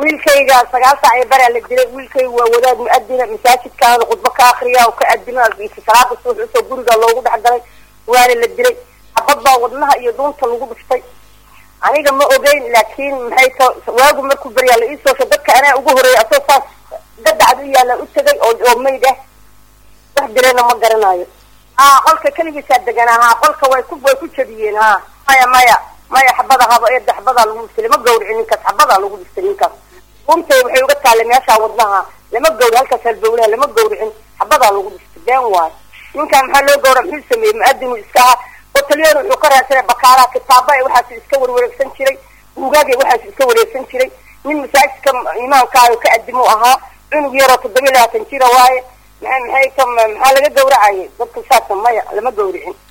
wiilkayga sagaal saac ee baraa la dilay wiilkayga waa wadaad mu-adina masaajidkaana khudbo ka akriya oo ka adima salaada suux usoo guriga loogu dhex galay waana la dilay xabad baa wadnaha iyo dhuunta lagu dhuftay aniga ma ogeyn laakiin maxay ta waagu markuu baryaa la iisoosha dadka anaa ugu horeeyay asoo saas dadacad u yaalla u tegay oo oo mayd ah wax dirayna ma garanayo haa qolka keligiisaa deganaa haa qolka way ku way ku jabiyeen haa maya maya maya xabada haba eeda xabadaa lagu dhiftay lama gawrici ninkaas xabadaa lagu dhiftay ninkaas runtay waxay uga taallay meeshaa wadnaha lama gawri halkaas halbowlaha lama gawricin xabadaa lagu dhiftay been waayo ninkaan maxaa loo gawra muxuu sameeyey mu-adinu iska ahaa hotelyan wuxuu ka raadsanay bakaaraha kitaaba waxaas iska warwareegsan jiray buugaagay waxaas iska wareegsan jiray nin masaajidka imaamkaayo ka adimuu ahaa cunug yaroo toddoba iyo labaatan jira waaye maa maxay ka maxaa laga gawracayay dadka saasa maya lama gawricin